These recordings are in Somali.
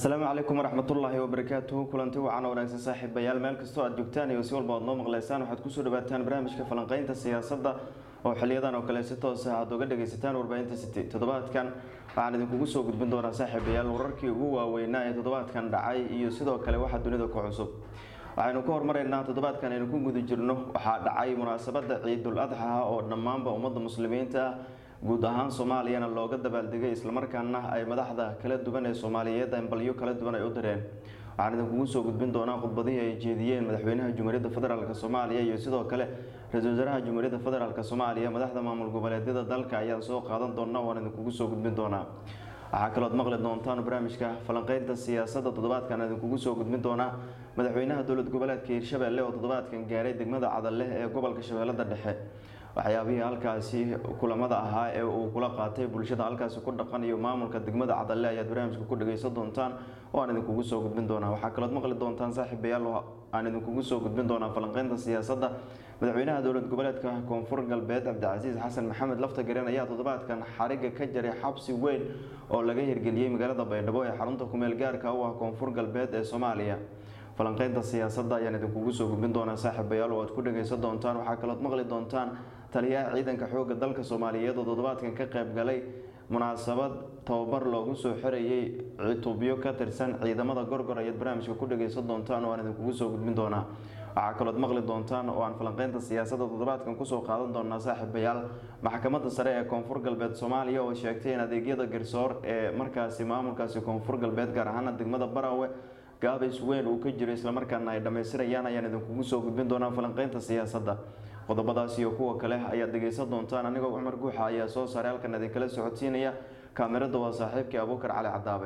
asalaamu calaykum waraxmatullaahi wabarakaatuhu kulanti wacan wanaagsan saaxiibayaal meel kastoo aad joogtaan iyo si walba aad noo maqleysaan waxaad kusoo dhawaataan barnaamijka falanqeynta siyaasadda oo xiliyadan oo kale si toos ah aad uga dhagaysataan warbaahinta city toddobaadkan waxaan idinkugu soo gudbin doonaa saaxiibayaal wararkii ugu waaweynaa ee toddobaadkan dhacay iyo sidoo kale waxa dunida ku cusub waxaynu ka hormaraynaa toddobaadkan aynu ku guda jirno waxaa dhacay munaasabada ciidul adxa oo dhammaanba ummadda muslimiinta ah guud ahaan soomaaliyana looga dabaaldegay islamarkaana ay madaxda kala duwan ee soomaaliyeed ambalyo kala duwan ay u direen waxaan idinkugu soo gudbin doonaa khudbadihii ay jeediyeen madaxweynaha jumhuuriyadda federaalk soomaaliya iyo sidoo kale ra-iisul wasaaraha jumhuuriyadda federaalk soomaaliya madaxda maamul goboleedyada dalka ayaan soo qaadan doona waan idinkugu soo gudbin doonaa waxaa kalood maqli doontaan barnaamijka falanqeynta siyaasadda toddobaadkan idinkugu soo gudbin doonaa madaxweynaha dowlad goboleedka hiirshabelle oo toddobaadkan gaaray degmada cadale ee gobolka shabeellada dhexe waxyaabihii halkaasi kulamada ahaa ee uu kula qaatay bulshada halkaasi ku dhaqan iyo maamulka degmada cadale ayaad barnaamijka ku dhageysan doontaan oo aan idinkugu soo gudbin doonaa waxaa kalood maqli doontaan saaxiibayaal oo aan idinkugu soo gudbin doonaa falanqeynta siyaasadda madaxweynaha dowlad goboleedka koonfur galbeed cabdicasiis xasan maxamed laftagareen ayaa toddobaadkan xariga ka jaray xabsi weyn oo laga hirgeliyey magaalada baydhabo ee xarunta kumeel gaarka u ah koonfur galbeed ee soomaaliya falanqeynta siyaasadda ayaan idinkugu soo gudbin doonaa saaxiibayaal oo aad ku dhageysan doontaan waxaa kalood maqli doontaan taliyaha ciidanka xoogga dalka soomaaliyeed oo toddobaadkan ka qayb galay munaasabad tababar loogu soo xirayay cutubyo ka tirsan ciidamada gorgor ayaad barnaamijka ku dhageysan doontaan oo aan idinkugu soo gudbin doonaa waxaa kalood maqli doontaan oo aan falanqeynta siyaasadda toddobaadkan kusoo qaadan doonaa saaxiibayaal maxkamadda sare ee koonfur galbeed soomaaliya oo sheegtay in adeegyada garsoor ee markaasi maamulkaasi koonfur galbeed gaar ahaana degmada barawe gaabays weyn uu ka jiro islamarkaana ay dhammaystirayaan ayaan idinkugu soo gudbin doonaa falanqeynta siyaasadda qodobadaas iyo kuwa kale ayaad dhegeysan doontaan anigoo cumar guuxa ayaa soo saaray halkan idinkala socodsiinaya kaamirada waa saaxiibkii abuukar cali cadaabe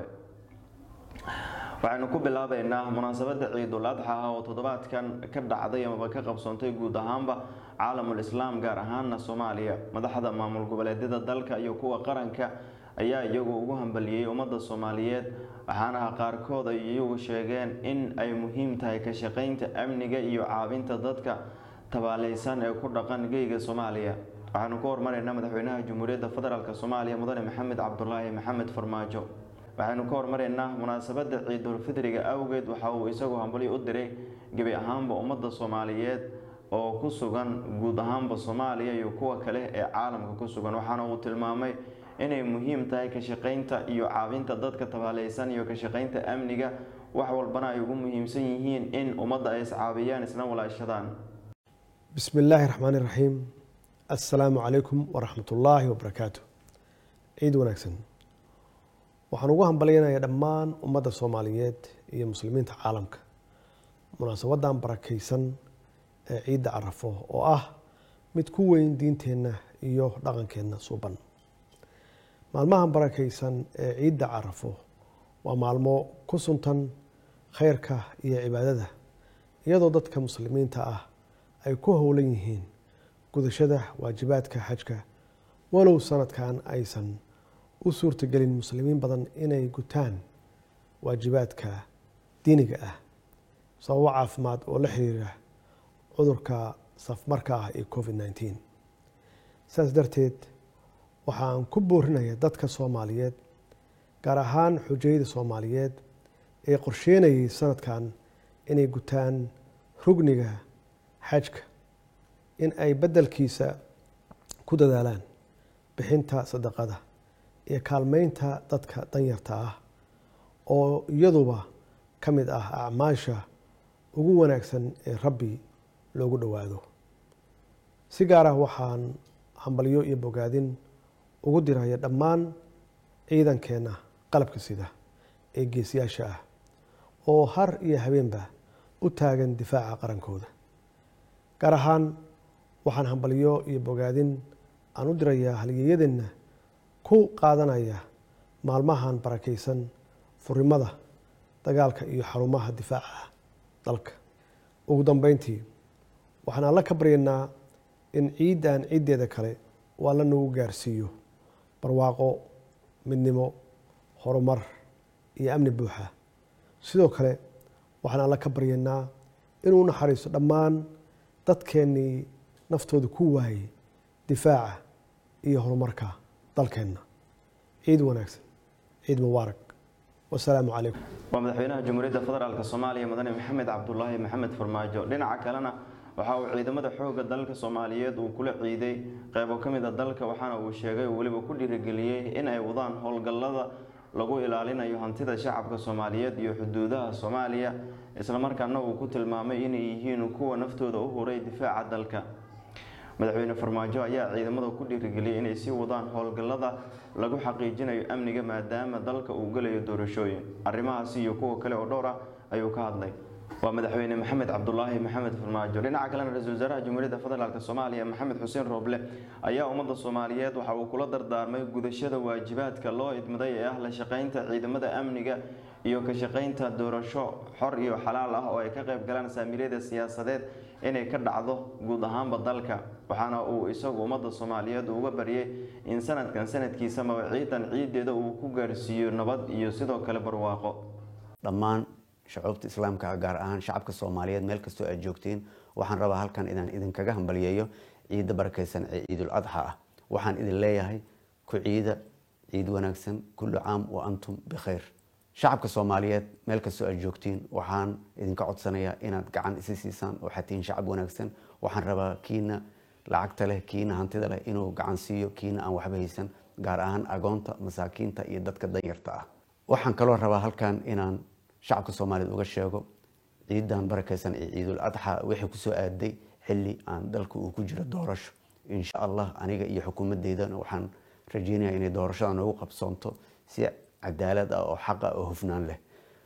waxaynu ku bilaabeynaa munaasabada ciidul adxa ah oo toddobaadkan ka dhacday amaba ka qabsoontay guud ahaanba caalamul islaam gaar ahaana soomaaliya madaxda maamul goboleedyada dalka iyo kuwa qaranka ayaa iyagu ugu hambaliyey ummadda soomaaliyeed waxaana qaarkood ay iyagu sheegeen in ay muhiim tahay ka shaqeynta amniga iyo caabinta dadka tabaaleysan ee ku dhaqan geyga soomaaliya waxaanu ka hormaraynaa madaxweynaha jumhuuriyadda federaalk soomaaliya mudane maxamed cabdulaahi maxamed farmaajo waxaynu ka hormaraynaa munaasabada ciidul fidriga awgeed waxa uu isagu hambalyo u diray gebi ahaanba ummadda soomaaliyeed oo ku sugan guud ahaanba soomaaliya iyo kuwa kale ee caalamka ku sugan waxaana uu tilmaamay inay muhiim tahay ka shaqeynta iyo caabinta dadka tabaaleysan iyo ka shaqeynta amniga wax walbana ay ugu muhiimsan yihiin in ummadda ay iscaabiyaan isna walaashadaan bismi illaahi raxmaani raxiim assalaamu calaykum waraxmat ullaahi wabarakaatu ciid wanaagsan waxaan ugu hambalyanayaa dhammaan ummadda soomaaliyeed iyo muslimiinta caalamka munaasabadan barakaysan ee ciidda carafo oo ah mid ku weyn diinteenna iyo dhaqankeenna suuban maalmahan barakaysan ee ciidda carafo waa maalmo ku suntan khayrka iyo cibaadada iyadoo dadka muslimiinta ah ay ku howlan yihiin gudashada waajibaadka xajka walow sanadkan aysan u suurtagelin muslimiin badan inay gutaan waajibaadka diiniga ah sababo caafimaad oo la xiriira cudurka safmarka ah ee covid nneteen saas darteed waxaan ku boorinaya dadka soomaaliyeed gaar ahaan xujayada soomaaliyeed ee qorsheynayay sanadkan inay gutaan rugniga xajka in ay beddelkiisa ku dadaalaan bixinta sadaqada iyo kaalmeynta dadka danyarta ah oo iyaduba ka mid ah acmaasha ugu wanaagsan ee rabbi loogu dhowaado si gaar ah waxaan hambalyo iyo bogaadin ugu diraya dhammaan ciidankeenna qalabka sida ee geesiyaasha ah oo har iyo habeenba u taagan difaaca qarankooda gaar ahaan waxaan hambalyo iyo bogaadin aan u dirayaa halyeeyadeenna ku qaadanaya maalmahan barakaysan furimada dagaalka iyo xarumaha difaaca dalka ugu dambeyntii waxaan alla ka baryaynaa in ciiddan ciiddeeda kale uu alla nagu gaarsiiyo barwaaqo midnimo horumar iyo amni buuxa sidoo kale waxaan alla ka baryaynaa inuu naxariisto dhammaan dadkeennii naftooda ku waayey difaaca iyo horumarka dalkeenna ciid wanaagsan ciid mubaarak wasalaamu calaykum waa madaxweynaha jamhuuriyadda federaalk soomaaliya mudane maxamed cabdulaahi maxamed farmaajo dhinaca kalena waxa uu ciidamada xoogga dalka soomaaliyeed uu kula ciiday qeybo ka mid a dalka waxaana uu sheegay uu weliba ku dhiirigeliyey in ay wadaan howlgallada lagu ilaalinayo hantida shacabka soomaaliyeed iyo xuduudaha soomaaliya islamarkaana uu ku tilmaamay inay yihiin kuwa naftooda u huray difaaca dalka madaxweyne farmaajo ayaa ciidamada ku dhiirigeliyay inay sii wadaan howlgallada lagu xaqiijinayo amniga maadaama dalka uu gelayo doorashooyin arrimahaasi iyo kuwa kale oo dhowr ah ayuu ka hadlay waa madaxweyne maxamed cabdulaahi maxamed farmaajo dhinaca kalena ra-isul wasaaraha jamhuuriyadda federaalk soomaaliya maxamed xuseen rooble ayaa ummadda soomaaliyeed waxa uu kula dardaarmay gudashada waajibaadka loo idmaday ee ah la shaqeynta ciidamada amniga iyo ka shaqeynta doorasho xor iyo xalaal ah oo ay ka qayb galaan saamiilyada siyaasadeed inay ka dhacdo guud ahaanba dalka waxaana uu isagu ummadda soomaaliyeed uga baryay in sanadkan sanadkiisa mawaciidan ciideeda uu ku gaarsiiyo nabad iyo sidoo kale barwaaqo dhammaan shucuubta islaamka gaar ahaan shacabka soomaaliyeed meel kastoo aad joogtiin waxaan rabaa halkan inaan idinkaga hambaliyeeyo ciidda barakaysan ee ciidul adxa ah waxaan idin leeyahay ku ciida ciid wanaagsan kullu caam wa antum bikhayr shacabka soomaaliyeed meel kastoo aad joogtiin waxaan idinka codsanayaa inaad gacan isi siisaan waxaad tihiin shacab wanaagsan waxaan rabaa kiina lacagta leh kiina hantida leh inuu gacan siiyo kiina aan waxba haysan gaar ahaan agoonta masaakiinta iyo dadka danyarta ah waxaan kaloo rabaa halkan inaan shacabka soomaaliyeed uga sheego ciidan barakaysan ee ciidul adxa wixii kusoo aaday xili aan dalka uu ku jiro doorasho insha allah aniga iyo xukuumadeydana waxaan rajeynaya inay doorashada noogu qabsoonto si cadaalad ah oo xaq ah oo hufnaan leh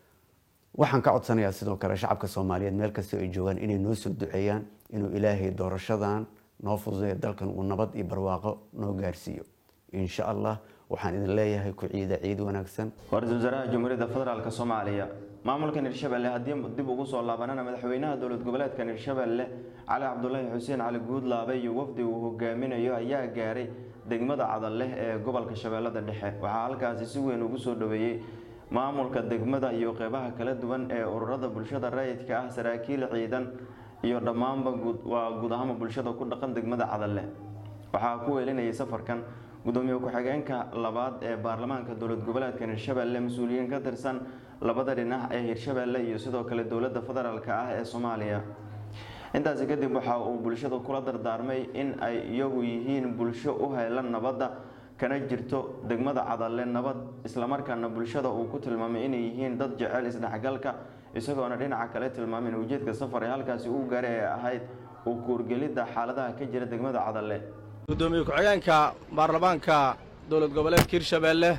waxaan ka codsanayaa sidoo kale shacabka soomaaliyeed meel kastoo ay joogaan inay noo soo duceeyaan inuu ilaahay doorashadan noo fududeeyo dalkan uu nabad iyo barwaaqo noo gaarsiiyo insha allah waxaan idin leeyahay ku ciida ciid wanaagsan waa ra-isul wasaaraha jamhuuriyadda federaalk soomaaliya maamulkan hirshabelle haddii dib ugu soo laabanana madaxweynaha dowlad goboleedkan hirshabelle cali cabdulaahi xuseen cali guudlaabe iyo wafdi uu hogaaminayo ayaa gaaray degmada cadalleh ee gobolka shabeellada dhexe waxaa halkaasi si weyn ugu soo dhaweeyey maamulka degmada iyo qeybaha kala duwan ee ururada bulshada rayidka ah saraakiil ciidan iyo dhammaanba waa guud ahaanba bulshada ku dhaqan degmada cadalleh waxaa ku weelinayay safarkan gudoomiye ku-xigeenka labaad ee baarlamaanka dowlad goboleedkan hirshabelle mas-uuliyiin ka tirsan labada dhinac ee hirshabelle iyo sidoo kale dowladda federaalk ah ee soomaaliya intaasi kadib waxa uu bulshada kula dardaarmay in ay iyagu yihiin bulsho u haylan nabadda kana jirto degmada cadalle nabad islamarkaana bulshada uu ku tilmaamay inay yihiin dad jecel isdhexgalka isagoona dhinaca kale tilmaamin ujeedka safar ee halkaasi uu gaaray ee ahayd uu kuurgelidda xaaladaha ka jira degmada cadalle gudoomiye ku-xigeenka baarlamaanka dowlad goboleedka hirshabeelle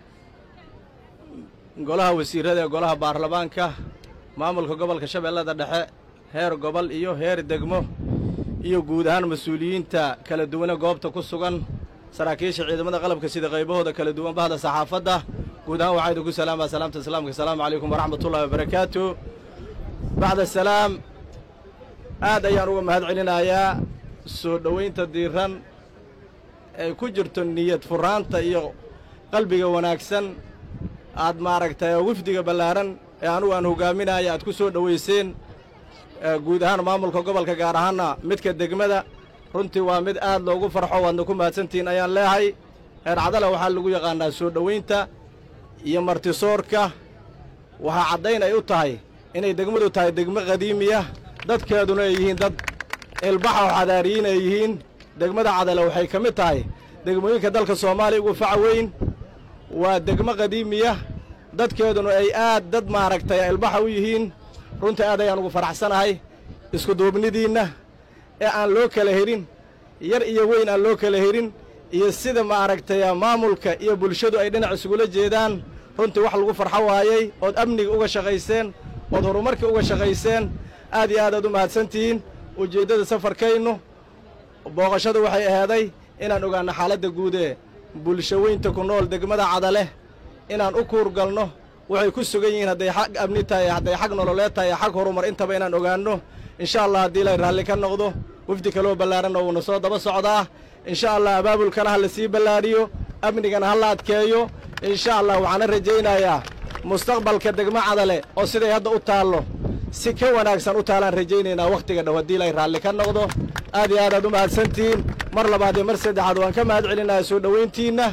golaha wasiirada ee golaha baarlamaanka maamulka gobolka shabeellada dhexe heer gobol iyo heer degmo iyo guud ahaan mas-uuliyiinta kala duwane goobta ku sugan saraakiisha ciidamada qalabka sida qaybahooda kala duwan bahda saxaafadda guud ahaan waxaa idinku salaamaa salaamta islaamka asalaamu calaykum waraxmatullahi wabarakaatu bacda salaam aad ayaan uga mahad celinayaa soo dhowaynta diiran ay ku jirto niyad furaanta iyo qalbiga wanaagsan aad maaragtay wifdiga ballaaran ee anugu aan hogaaminaya aad ku soo dhowayseen guud ahaan maamulka gobolka gaar ahaanna midka degmada runtii waa mid aad loogu farxo waadna ku mahadsantihiin ayaan leehay reer cadala waxaa lagu yaqaannaa soo dhowaynta iyo martisoorka waxaa caddayn ay u tahay inay degmadu tahay degmo qadiimiya dadkeeduna ay yihiin dad ilbaxa oo xadaariyiin ay yihiin degmada cadale waxay ka mid tahay degmooyinka dalka soomaaliya ugu faca weyn waa degmo qadiimiya dadkeeduna ay aad dad maaragtay ilbaxa u yihiin runtii aad ayaan ugu faraxsanahay isku duubnidiinna ee aan loo kala herin yar iyo weyn aan loo kala herin iyo sida maaragtay maamulka iyo bulshadu ay dhinac isugula jeedaan runtii wax lagu farxo waayey ood amniga uga shaqayseen ood horumarka uga shaqayseen aad iyo aad aad u mahadsantihiin ujeeddada safarkaynu booqashadu waxay ahaaday inaan ogaanno xaaladda guudee bulsho weynta ku nool degmada cadaleh inaan u kuurgalno waxay ku sugan yihiin hadday xag amni tahay hadday xag nololeed tahay xag horumar intaba inaan ogaanno insha allah haddii lay raalli ka noqdo wafdi kaloo ballaaranna wuuna soo daba socdaa insha allah abaabulkana ha la sii ballaadhiyo amnigana ha la adkeeyo insha allah waxaana rajaynayaa mustaqbalka degmo cadale oo siday hadda u taallo si ka wanaagsan u taalaan rajaynaynaa wakhtiga dhow haddii lay raalli ka noqdo aad iyo aad aad u mahadsantihiin mar labaad iyo mar saddexaad waan ka mahad celinayaa soo dhowayntiinna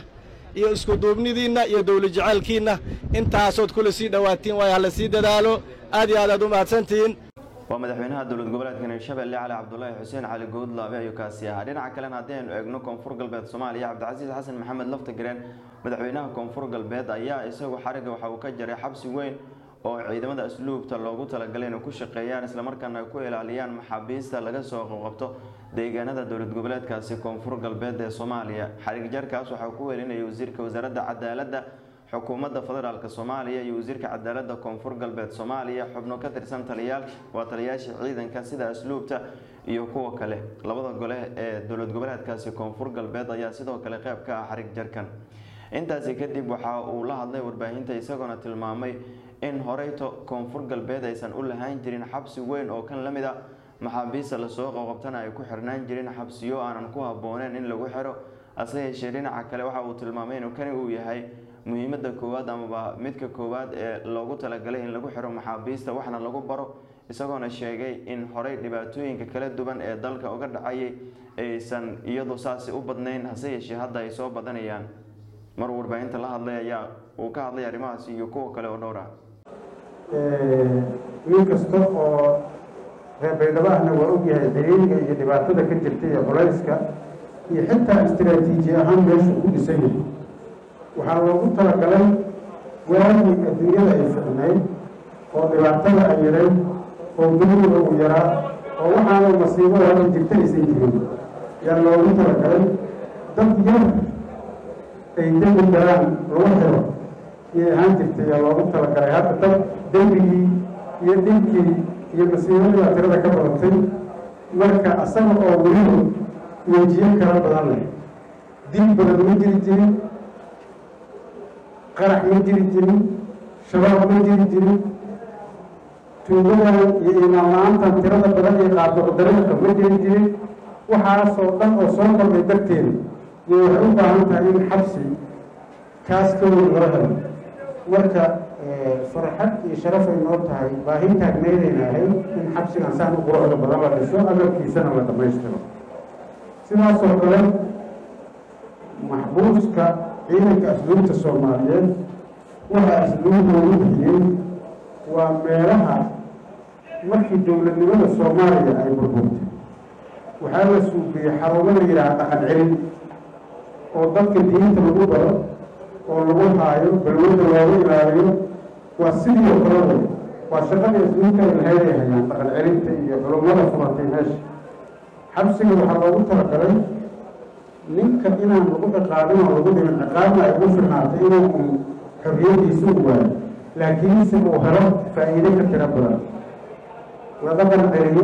iyo iskuduubnidiinna iyo dawla jacaylkiinna intaasood kula sii dhowaatiin waayo hala sii dadaalo aad iyo aad aad u mahadsantihiin waa madaxweynaha dowlad goboleedka hirshabelle cali cabdulaahi xuseen cali goodlaabe ayuu kaasi ahaa dhinaca kalena haddii aynu eegno koonfur galbeed soomaaliya cabdicasiis xasan maxamed laftagareen madaxweynaha koonfur galbeed ayaa isagu xariga waxa uu ka jaray xabsi weyn oo ciidamada asluubta loogu talagalay inay ku shaqeeyaan islamarkaana ay ku ilaaliyaan maxaabiista laga soo qabqabto deegaanada dowlad goboleedkaasi koonfur galbeed ee soomaaliya xarig jarkaas waxaa ku welinayay wasiirka wasaaradda cadaaladda xukuumadda federaalk soomaaliya iyo wasiirka cadaaladda koonfur galbeed soomaaliya xubno ka tirsan taliyaal waa taliyaasha ciidanka sida asluubta iyo kuwa kale labada gole ee dowlad goboleedkaasi koonfur galbeed ayaa sidoo kale qeyb ka ah xarig jarkan intaasi kadib waxa uu la hadlay warbaahinta isagoona tilmaamay in horeyto koonfur galbeed aysan u lahaan jirin xabsi weyn oo kan la mid a maxaabiista lasoo qaqabtana ay ku xirnaan jirin xabsiyo aanan ku habbooneen in lagu xiro hase yeeshee dhinaca kale waxa uu tilmaamay inuu kani uu yahay muhiimada koowaad amaba midka koowaad ee loogu talagalay in lagu xiro maxaabiista waxna lagu baro isagoona sheegay in horey dhibaatooyinka kala duwan ee dalka uga dhacayay aysan iyadu saasi u badnayn hase yeeshee hadda ay soo badanayaan mar warbaahinta la hadlay ayaa uu ka hadlay arrimahaas iyo kuwa kale oo dhowr ah wiil kasta oo reer baydhabo ahna waa ogyahay xiriiriga iyo dhibaatada ka jirta iyo culayska iyo xitaa istiraatiiji ahaan meeshu ku dhisan yahay waxaa loogu talagalay waagii adduunyada ay ficnayd oo dhibaatada ay yarayd oo duniga uu yaraa oo waxaana masiibada hadda jirta aysan jirin yaa loogu talagalay dad yar ay dembi galaan lagu xiro iyay ahaan jirtay yaa loogu talagalay hadda dad dembigii iyo dhibkii iyo masiibadii baa tirada ka badatay marka asaga oo weliba wejiyo kala badan leh dil badan ma jiri jirin qarax ma jiri jirin shabaab ma jiri jirin tuugadan iyo imaan la-aantan tirada badan iyo qaadooc dariiqa ma jiri jirin waxaasoo dhan oo soo kordhay darteeda iyo waxay u baahan tahay in xabsi kaas ka weyn loo helo marka farxad iyo sharaf ay noo tahay baahin taagneydayna ahayd in xabsigan saan u quruxda badan la dhiso agabkiisana la dhammaystiro sidaasoo kale maxbuuska ciidanka asluubta soomaaliyeed waxa asluubdoodu bixiyey waa meelaha markii dowladnimada soomaaliya ay burburtay waxaa la suubiyey xarumo la yidhaha dhaqan celin oo dadka diinta lagu baro oo lagu haayo balwada loogu ilaaliyo waa sidii oo kale way waa shaqadii asluubta ay lahayd ay hayaan dhaqan celinta iyo culummada furatay meesha xabsiga waxaa loogu talagalay ninka inaan lagu ciqaabin oo lagu dhimin ciqaabna ay ugu firnaatay inuu un xorriyadiisa u waayo laakiinse uu helo faa'iide ka tiro badan la dhaqan celiyo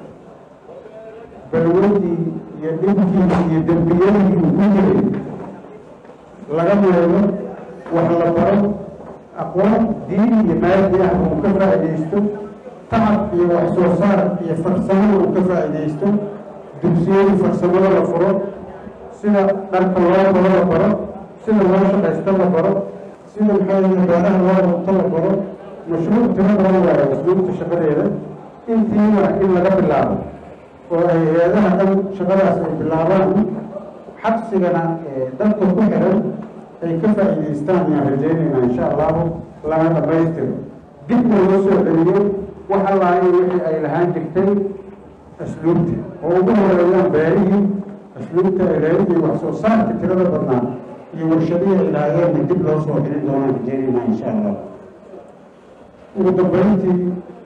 balwadii iyo dhibkii iyo dembiyadii uu ku jiray laga meelo wax la baro aqoon diin iyo maadi ah uu ka faa'iidaysto tacab iyo wax soo saar iyo farsamada uu ka faa'iidaysto dugsiyadii farsamada la furo sida dharka loo baro la baro sida loo shaqaysto la baro sida maxaa yihi beeraha loo runto la baro mashruuc tiro badan waayo asluubta shaqadeeda intiina in laga bilaabo oo ay hay-adaha dhan shaqadaas ay bilaabaan xabsigana dadka ku xiran ay ka faa'iidaystaan ayaan rajeynayna insha allahu lana dhammaystiro dibna loo soo celiyo wax allaayo wixii ay lahaan jirtay asluubta oo ugu horeeyaan beerihii asluubta ay lahayd iyo wax soo saarka tirada badnaa iyo warshadihii ay lahaayeenna dib loo soo celin doonaan rajeynayna insha allah ugu dambeyntii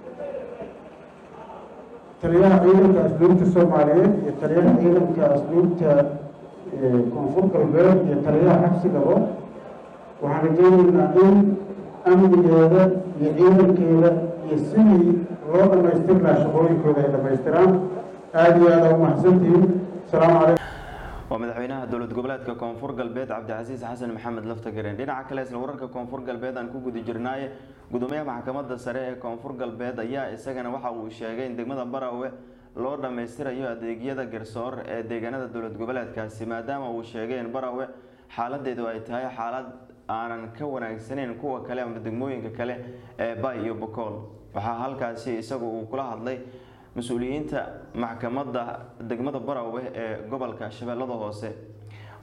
taliyaha ciidanka asluubta soomaaliyeed iyo taliyaha ciidanka asluubta koonfur galbeed iyo taliyaha xabsigaba waxaan rajeynaynaa in amnigeeda iyo ciidankeeda iyo sidii loo dhammaystir lahaa shaqooyinkooda ay dhammaystiraan aada iyo aada u mahadsantihiin asalaamu calaykum waa madaxweynaha dowlad goboleedka koonfur galbeed cabdicasiis xasan maxamed laftagareen dhinaca kale isla wararka koonfur galbeed aan ku guda jirnaaye gudoomiyaha maxkamadda sare ee koonfur galbeed ayaa isagana waxa uu sheegay in degmada barawe loo dhammaystirayo adeegyada garsoor ee deegaanada dowlad goboleedkaasi maadaama uu sheegay in barawe xaaladeedu ay tahay xaalad aanan ka wanaagsaneyn kuwa kale ama degmooyinka kale ee bay iyo bokool waxaa halkaasi isagu uu kula hadlay mas-uuliyiinta maxkamadda degmada barawe ee gobolka shabeellada hoose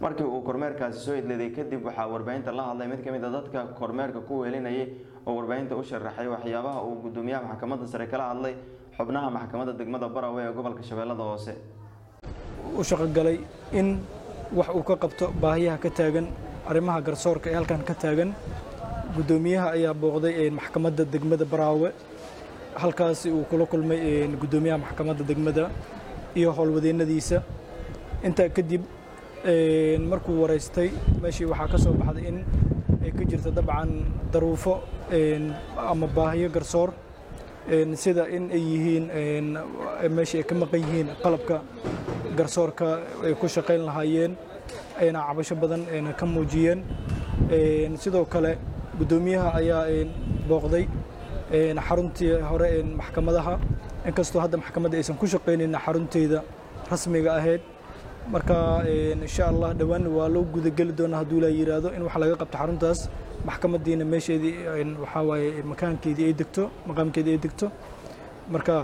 markii uu kormeerkaasi soo idleeday kadib waxaa warbaahinta la hadlay mid kamid a dadka kormeerka ku weelinayay oo warbaahinta u sharaxay waxyaabaha uu gudoomiyaha maxkamadda sare kala hadlay xubnaha maxkamadda degmada barawe ee gobolka shabeellada hoose u shaqogalay in wax uu ka qabto baahiyaha ka taagan arrimaha garsoorka ee halkan ka taagan guddoomiyaha ayaa booqday maxkamadda degmada baraawe halkaasi uu kula kulmay guddoomiyaha maxkamadda degmada iyo howlwadeennadiisa intaa kadib markuu waraystay meeshii waxaa ka soo baxday in ay ka jirto dabcan daruufo ama baahiyo garsoor sida in ay yihiin meeshii ay ka maqan yihiin qalabka garsoorka ay ku shaqayn lahaayeen ayna cabasho badan ka muujiyeen sidoo kale guddoomiyaha ayaa booqday xaruntii hore maxkamadaha inkastoo hadda maxkamadda aysan ku shaqaynayn xarunteeda rasmiga ahayd marka insha allah dhowaan waa loo gudageli doonaa hadduu ilaa yiraahdo in wax laga qabto xaruntaas maxkamaddiina meesheedii waxaa waaye makaankeedii ay degto maqaamkeedii ay degto marka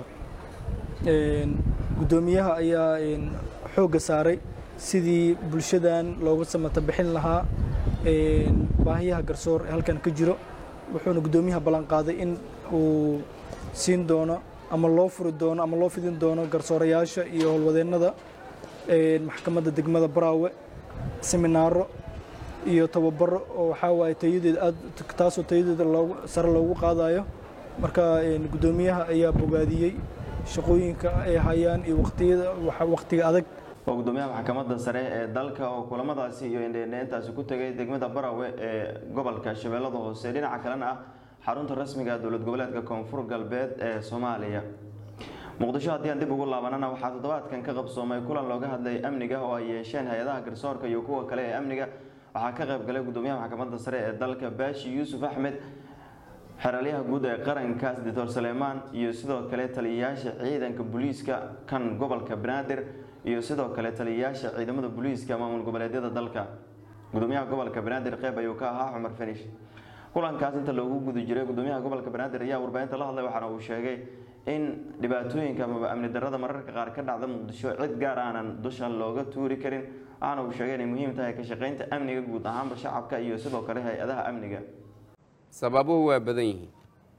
guddoomiyaha ayaa xoogga saaray sidii bulshadan looga samata bixin lahaa baahiyaha garsoor ee halkan ka jiro wuxuuna guddoomiyaha ballanqaaday in uu siin doono ama loo furi doono ama loo fidin doono garsoorayaasha iyo howlwadeennada maxkamadda degmada baraawe seminaaro iyo tababaro oo waxaa waaye tayadeeda aad taasoo tayadeeda loogu sare loogu qaadayo marka guddoomiyaha ayaa bogaadiyey shaqooyinka ay hayaan iyo waqtiyada waqtiga adag waa gudoomiyaha maxkamadda sare ee dalka oo kulamadaasi iyo indheendheentaasi ku tegay degmada barawe ee gobolka shabeellada hoose dhinaca kalena ah xarunta rasmiga dowlad goboleedka koonfur galbeed ee soomaaliya muqdisho haddii aan dib ugu laabanana waxaa toddobaadkan ka qabsoomay kulan looga hadlay amniga oo ay yeesheen hay-adaha garsoorka iyo kuwa kale ee amniga waxaa ka qayb galay gudoomiyaha maxkamadda sare ee dalka baashi yuusuf axmed xeraalyaha guud ee qarankaas doctor saleemaan iyo sidoo kale taliyayaasha ciidanka booliiska kan gobolka banaadir iyo sidoo kale taliyayaasha ciidamada booliiska maamul goboleedyada dalka gudoomiyaha gobolka banaadir qeyb ayuu ka ahaa cumar fanish kulankaas inta loogu guda jiray gudoomiyaha gobolka banaadir ayaa warbaahinta la hadlay waxaana uu sheegay in dhibaatooyinka amaba amni darada mararka qaar ka dhacda muqdisho cid gaar aanan dusha looga tuuri karin waxaana uu sheegay inay muhiim tahay ka shaqeynta amniga guud ahaanba shacabka iyo sidoo kale hay-adaha amniga sababuhu waa badan yihiin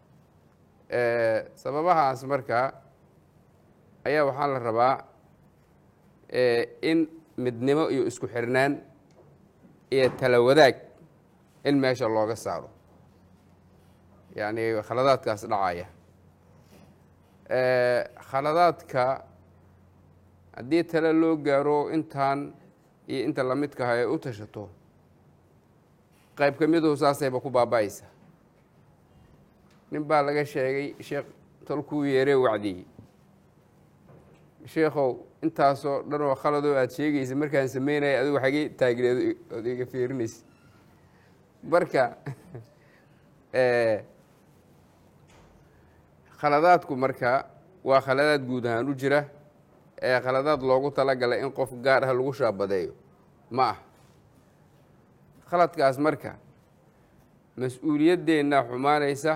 sababahaas markaa ayaa waxaa la rabaa in midnimo iyo isku xirnaan iyo tala wadaag in meesha looga saaro yacni khaladaadkaas dhacaya khaladaadka haddii tale loo gaaro intaan iyo inta lamidkaha ay u tashato qayb ka miduhu saasayba ku baaba-aysa nin baa laga sheegay sheekh tolkuu yeeree wacdiyey sheekhow intaasoo dhan oo khaladoo aada sheegaysa markaan sameynaya adigu xagee taagneed ood iga fiirinaysa marka khaladaadku marka waa khaladaad guud ahaan u jira ee khaladaad loogu talagalay in qof gaar ah lagu shaabadeeyo ma ah khaladkaas marka mas-uuliyaddeenna xumaanaysa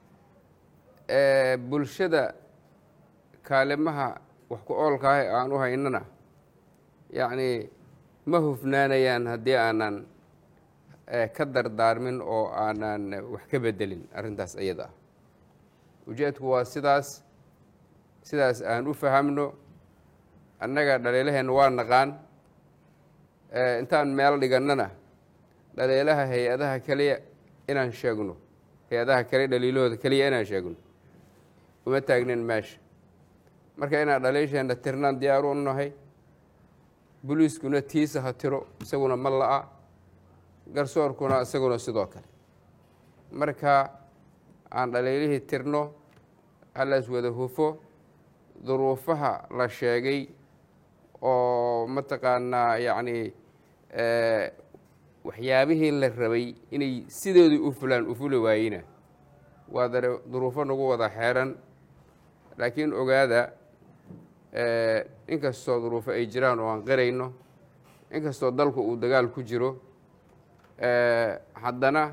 bulshada kaalimaha wax ku oolka ah aan u haynana yacni ma hufnaanayaan haddii aanan ka dardaarmin oo aanan wax ka bedelin arrintaas iyada ah ujeedku waa sidaas sidaas aan u fahamno annaga dhaliilaheenna waa naqaan intaan meel dhigannana dhaliilaha hay-adaha keliya inaan sheegno hay-adaha kale dhaliilahooda keliya inaan sheegno uma taagnin meesha marka inaan dhaliisheenna tirnaan diyaar u nahay boliiskuna tiisa ha tiro isaguna ma la-a garsoorkuna isaguna sidoo kale marka aan dhaliilihii tirno halaas wada hufo duruufaha la sheegay oo mataqaanaa yacni waxyaabihii la rabay inay sidoodii u fulaan u fuli waayina waa dare duruufo nagu wada xeeran laakiin ogaada inkastoo duruufo ay jiraan oo aan qarayno inkastoo dalku uu dagaal ku jiro haddana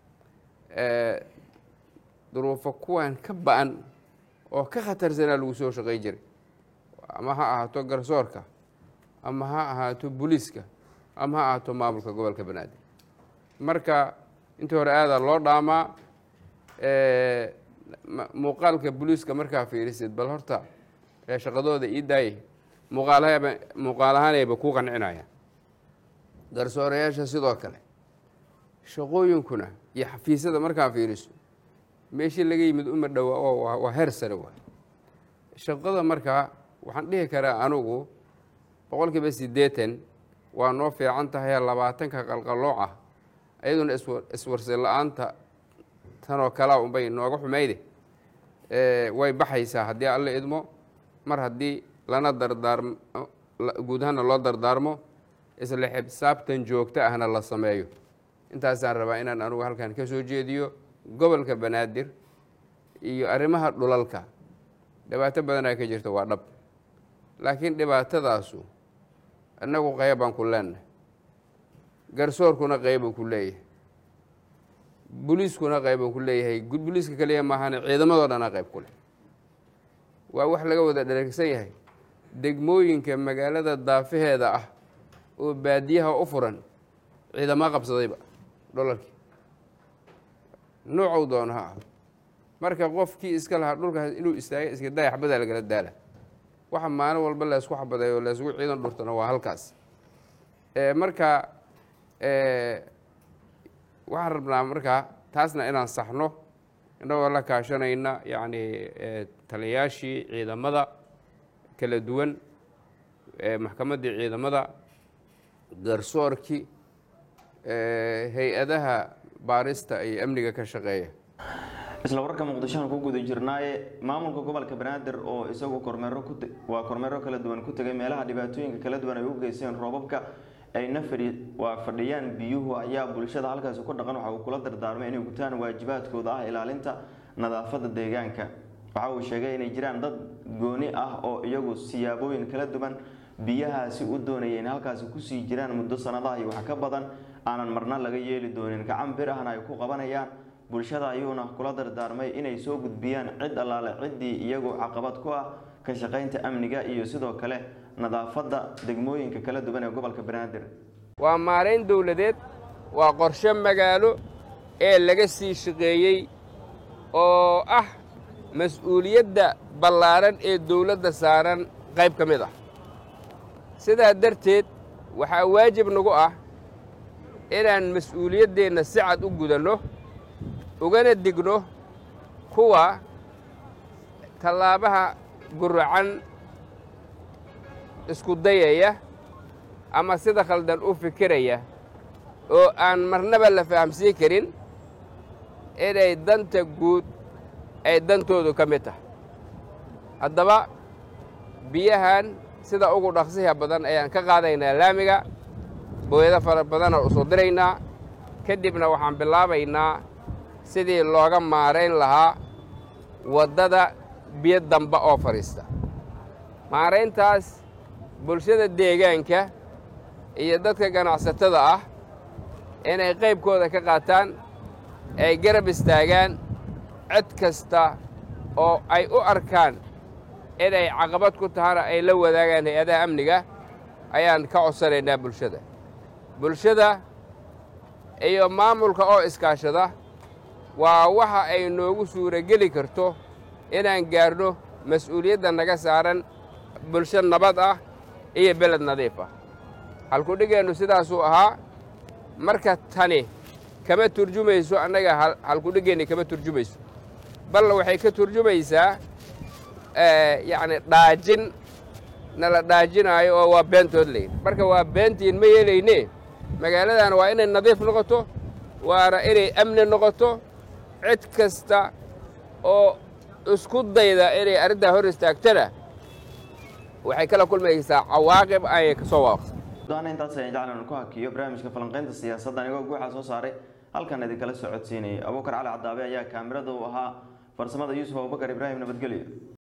duruufo kuwan ka ba-an oo ka khatarsanaa lagu soo shaqay jiray ama ha ahaato garsoorka ama ha ahaato booliiska ama ha ahaato maamulka gobolka banaadir marka intii hore aadaa loo dhaamaa muuqaalka booliiska markaa fiirisid bal horta shaqadooda ii daayay muuqaalahaba muuqaal ahaanayba ku qancinayaan garsoorayaasha sidoo kale shaqooyinkuna iyo xafiisyada markaa fiiriso meeshii laga yimid uma dhowa oo waa heer sare waay shaqada markaa waxaan dhihi karaa anugu boqol kiiba siddeetan waa noo fiican tahay labaatanka qalqalooc ah iyaduna iswarsi la-aanta tanoo kalaa unbay nooga xumayde way baxaysaa haddii alla idmo mar haddii lana dardaarmo guud ahaana loo dardaarmo isla xisaabtan joogto ahna la sameeyo intaasaan rabaa inaan anugu halkan ka soo jeediyo gobolka banaadir iyo arrimaha dhulalka dhibaato badanaa ka jirta waa dhab laakiin dhibaatadaasu innagu qeybaan ku leenahay garsoorkuna qeybuu ku leeyahay buliiskuna qeybuu ku leeyahay buliiska kaliya maahane ciidamadoo dhana qeyb ku leh waa wax laga wada dheregsan yahay degmooyinka magaalada daafaheeda ah oo baadiyaha u furan ciidama qabsadayba dholarkii nuucow doono ha ah marka qofkii iska lahaa dhulkaas inuu istaaga iska daaya xabadaa lagala daala waxa maalin walba laysku xabaday oo laysgu ciidan dhurtana waa halkaas marka waxaan rabnaa markaa taasna inaan saxno innagoo la kaashanayna yacni taliyayaashii ciidamada kala duwan maxkamaddii ciidamada garsoorkii hay-adaha baarista iyo amniga ka shaqeeya isla wararka muqdishoan ku guda jirnaaye maamulka gobolka banaadir oo isagu kormeero ku waa kormeero kala duwan ku tegay meelaha dhibaatooyinka kala duwan ay u geysteen roobabka ayna fadhi waa fadhiyaan biyuhu ayaa bulshada halkaasi ku dhaqan waxa uu kula dardaarmay inay gutaan waajibaadkooda ah ilaalinta nadaafadda deegaanka waxa uu sheegay inay jiraan dad gooni ah oo iyagu siyaabooyin kala duwan biyahaasi u doonaya in halkaasi kusii jiraan muddo sanadaha iyo wax ka badan aanan marna laga yeeli doonin gacan bir ahna ay ku qabanayaan bulshada ayuuna kula dardaarmay inay soo gudbiyaan cid allaale ciddii iyagu caqabad ku ah ka shaqaynta amniga iyo sidoo kale nadaafadda degmooyinka kala duwan ee gobolka banaadir waa maarayn dowladeed waa qorshe magaalo ee laga sii shaqeeyey oo ah mas-uuliyadda ballaaran ee dowladda saaran qayb ka mid ah sidaa darteed waxaa waajib nagu ah inaan mas-uuliyaddeenna si cad u gudanno ugana digno kuwa tallaabaha guracan isku dayaya ama sida khaldan u fikiraya oo aan marnaba la fahamsiin karin inay danta guud ay dantoodu ka mid tahay haddaba biyahan sida ugu dhaqsiha badan ayaan ka qaadaynaa laamiga booyado fara badanoo usoo diraynaa kadibna waxaan bilaabaynaa sidii looga maarayn lahaa waddada biyo damba oo fadhiista maarayntaas bulshada deegaanka iyo dadka ganacsatada ah inay qaybkooda ka qaataan ay garab istaagaan cid kasta oo ay u arkaan inay caqabad ku tahana ay la wadaagaan hay-adaha amniga ayaan ka codsanaynaa bulshada bulshada iyo maamulka oo iskaashada waa waxa ay noogu suurogeli karto inaan gaarno mas-uuliyadda naga saaran bulsho nabad ah iyo beled nadiif ah halkudhigeennu sidaasuu ahaa marka tani kama turjumayso annaga halkudhigeenni kama turjumayso balla waxay ka turjumaysaa yacni dhaajin nala dhaajinaayo oo waa beentood leyn marka waa beentiin ma yeelayne magaaladan waa inay nadiif noqoto waana inay amni noqoto cid kasta oo isku dayda inay arrintaa hor istaagtana waxay kala kulmaysaa cawaaqib ayay ka soo waafaqsan doana intaas ayaan jeclan ku hakiyo barnaamijka falanqaynta siyaasadda anigoo guuxa soo saaray halkan idinkala socodsiinayay abuukar cali cadaabe ayaa kaamirada u ahaa farsamada yuusuf abubakar ibraahim nabadgelyo